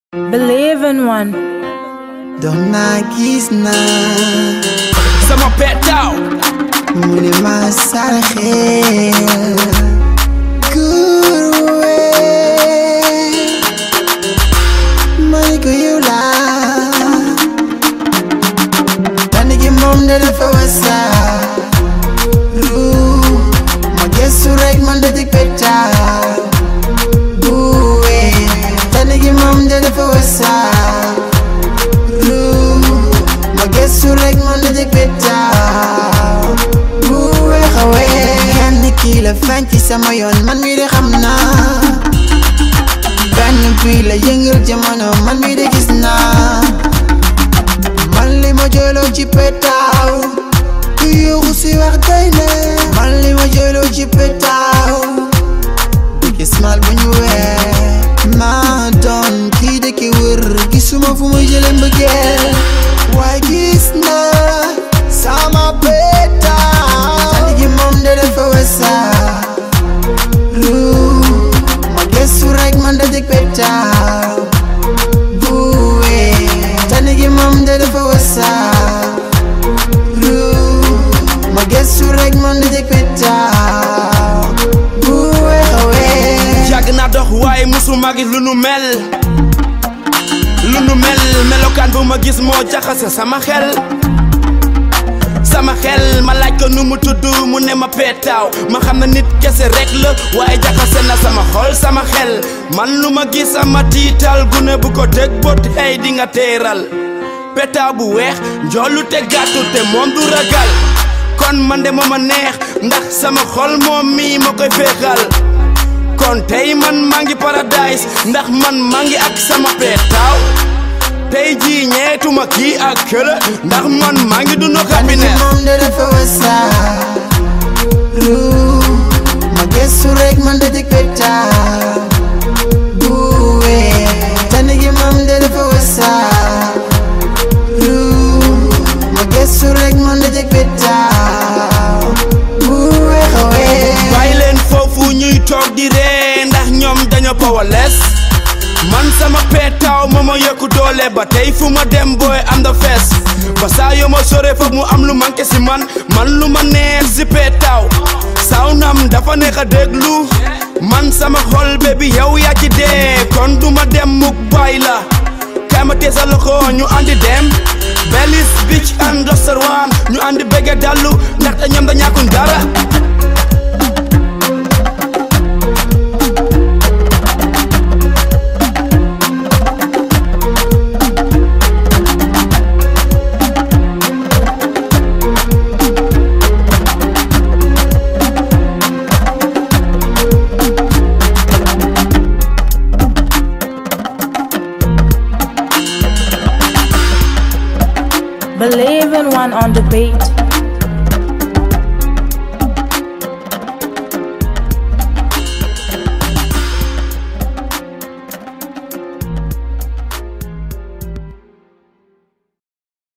Believe in one. dox naa gis naa sama petaaw mu ne ma saraxeel kurwe ma ne ko yow laa tànn gi moom da dafa wasa ruu ma gëstu rek man da jëg petaaw buwe tànn gi moom da dafa wasa ma gëstu rek man da jëg petaaw bu weex a weex kenn kii la feeñ ci sama yoon man mi de xam naa benn bii la yëngal jamono man mi de gis naa man li ma jëloo ci petaaw ku yuuxu si wax day ne man li ma jëloo ci petaaw gis mal bu ñu weer maa doon kii de ki wër gisuma fu ma jëlee mbëggeel waaye gis naa sama petaaw tali gi moom de dafa wasa lu ma gëstu rek man da jëg petaaw buwe tali gi moom de dafa wasa lu ma gëstu rek man da jëg petaaw buwe xawe yàgg naa dox waaye musuma gis lu nu mel lu nu mel melokaan bu ma gis moo jaxase sama xel sama xel ma laaj ko nu mu tudd mu ne ma petaaw ma xam ne nit kese rek la waaye jaxase na sama xol sama xel man lu ma gis sama tiital gune bu ko teg bot hey di nga teeral petaaw bu weex njoolu te gàttu te moom du ragal kon man de mooma neex ndax sama xol moom mii ma koy féexal kon tey man maa ngi paradise ndax man maa ngi ak sama petaaw tey jii ñeetuma kii ak këla ndax man maa ngi dund Tani gi happiness moom de dafa wasa lu ma gëstu rek man da jëg petaaw buwe tani gi moom de dafa wasa lu ma gëstu rek man da jëg petaaw buwe xawe bàyyi leen foofu ñuy toog di ree ndax ñoom dañoo powerless man sama petaaw moo ma yokku doole ba tey fu ma dem booy am da fees ba saa yoo ma sore foog mu am lu manqué si man man lu ma neex si petaaw saaw nam dafa neex a déglu man sama xol bébi yow yaa ci dee kon du ma dem mukk bàyyi la kaay ma tee sa loxo ñu andi dem Belis Beach and restaurant ñu andi bëgge dallu ndaxte ñoom da ñàkkun dara Believe in one on the beat.